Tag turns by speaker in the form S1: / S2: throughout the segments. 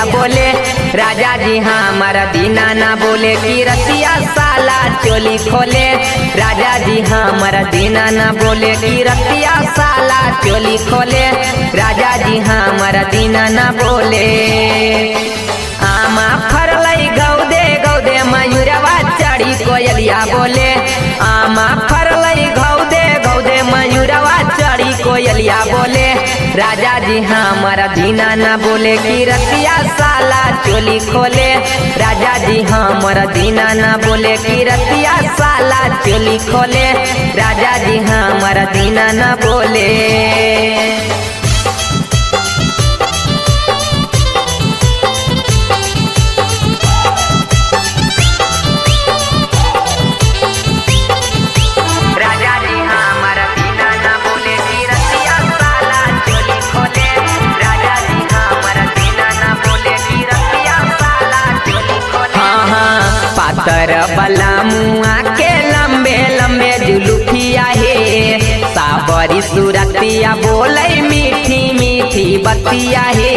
S1: बोले राजा जी हमारा दीना ना बोले कि रतिया साला चोली खोले राजा जी हमारा दीना ना बोले कि रतिया साला चोली खोले राजा जी हमारा दीना ना बोले आमा फरलई गौदे गौदे मयूरवा चढ़ी कोयलिया बोले आमा फरलई गौदे गौदे मयूरवा चढ़ी कोयलिया बोले राजा जी हमारा दीना ना बोले कि रतिया साला चोली खोले राजा जी हमारा दीना ना बोले कि रतिया साला चोली खोले राजा जी हमारा दीना ना बोले राजा जी हमारा दीना ना बोले कि रतिया साला चोली खोले राजा जी हमारा दीना ना बोले कि रतिया साला चोली खोले हाँ हाँ पातर बला मुआ के लंबे लंबे जुलुफिया हे साबरी सुरतिया बोले मीठी मीठी बतिया हे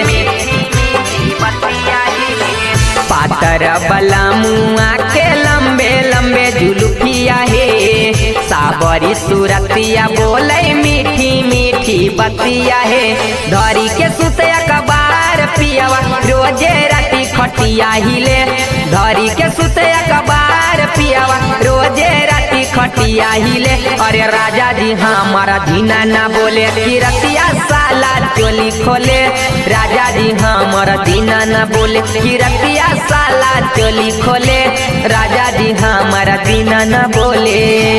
S1: पातर बला मुआ के लंबे लंबे जुलुफिया हे साबरी सुरतिया बोले मीठी मीठी बतिया हे धरी के सुते अखबार पियावा रोजे राती खटिया हिले धरी के सुते अखबार पियावा रोजे राती खटिया हिले अरे राजा जी हमारा दीना ना बोले कि रतिया साला चोली खोले राजा जी हमारा दीना ना बोले कि रतिया साला चोली खोले राजा जी हमारा दीना ना बोले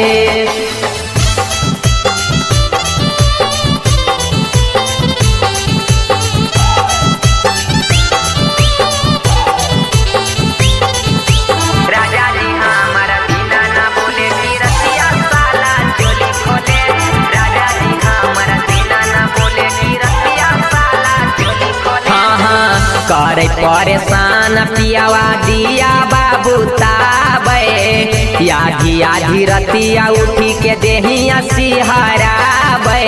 S1: राजा जी हमारा दीना ना बोले कि रतिया साला चोली खोले राजा जी हमारा दीना ना बोले कि रतिया साला चोली खोले हाँ हाँ करे परेशान पियावा दिया बाबू ताबे आधी आधी रतिया उठी के देहिया सिहराबे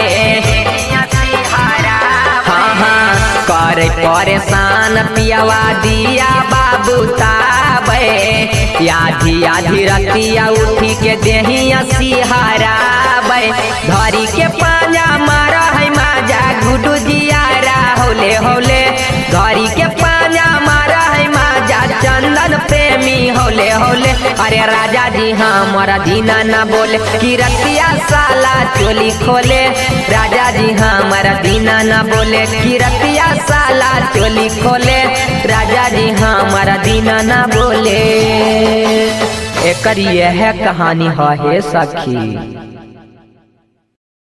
S1: हाँ हाँ करे परेशान पियावा दिया बाबू ताबे आधी आधी रतिया उठी के देहिया सिहराबे धरी के पांजा मारा है माजा गुडू जियारा होले होले धरी के पांजा मारा है माजा चंदन प्रेमी होले होले अरे राजा जी हमारा दीना ना बोले कि रतिया साला चोली खोले राजा जी हमारा दीना ना बोले कि रतिया साला चोली खोले राजा जी हमारा दीना ना बोले एकर यह कहानी है सखी